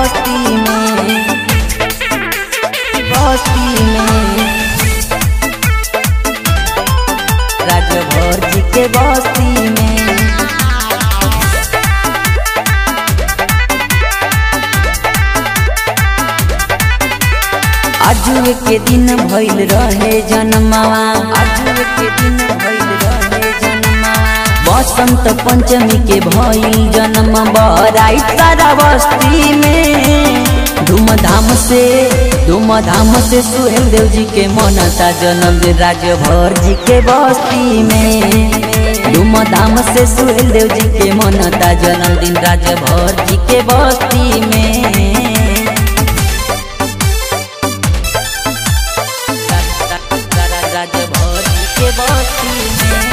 बस्ती में बस्ती में राजभर जी के बस्ती में आजुए के दिन भइल रहे जन्मवा आजुए के दिन भइल रहे जन्मवा बसंत पंचमी के भइल जन्म बराई सारा बस्ती में धूमधाम से धूमधाम से सुहेल देव जी के मनता जन्मदिन राजभर जी के बस्ती में धूमधाम से सुहेल देव जी के मनता जन्मदिन राजभर जी के बस्ती में राजभर जी के बस्ती में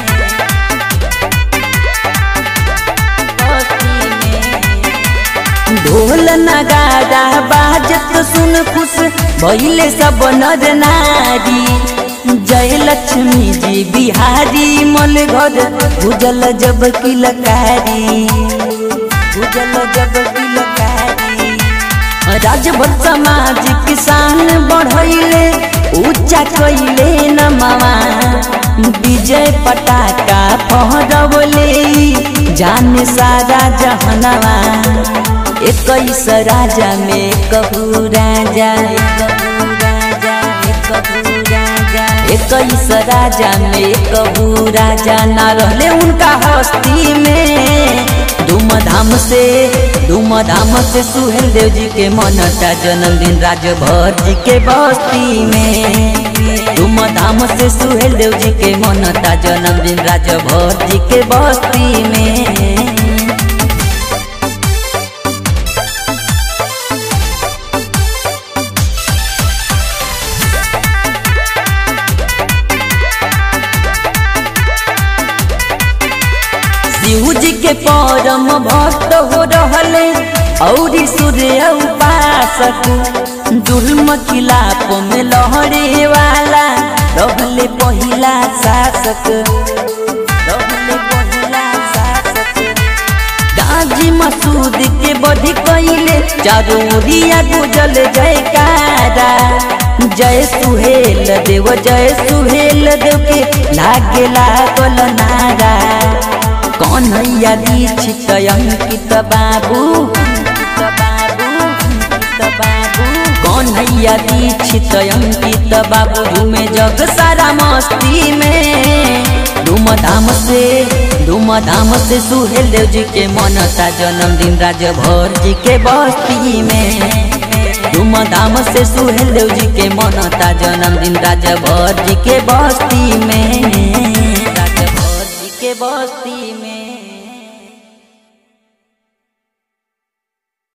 बस्ती में ढोल नगाड़ा बाजत सुन खुश भइले सब नर नारी जय लक्ष्मी जी बिहारी मल घर भुजल जब किलकारी भुजल जब किलकारी राजभर समाज किसान बढ़ैले ऊंचा कैले न मामा विजय पटाका फहरवले जाने सारा जहनवा इक्कीस राजा में कहू राजा कहू राजा कहू राजा इक्कीस राजा में कहू राजा ना रहले उनका हस्ती में धूमधाम से धूमधाम से सुहेल देव जी के मनता जन्मदिन राजभर जी के बस्ती में धूमधाम से सुहेल देव जी के मनता जन्मदिन राजभर जी के बस्ती में शिव जी के परम भक्त हो रहले और सूर्य उपासक जुल्म खिलाफ में लहरे वाला रहले पहिला शासक रहले पहिला शासक गाजी मसूद के बधी कैले चारोरिया गुजल जयकारा जय सुहेल देव जय सुहेल देव के लागे लागल नारा कन्हैया दीक्षित अंकित बाबू अंकित बाबू अंकित बाबू कन्हैया दीक्षित अंकित बाबू में जग सारा मस्ती में धूमधाम से धूमधाम से सुहेल देव जी के मनता जन्मदिन राजभर जी के बस्ती में धूमधाम से सुहेल देव जी के मनता जन्मदिन राजभर जी के बस्ती में राजभर जी के बस्ती में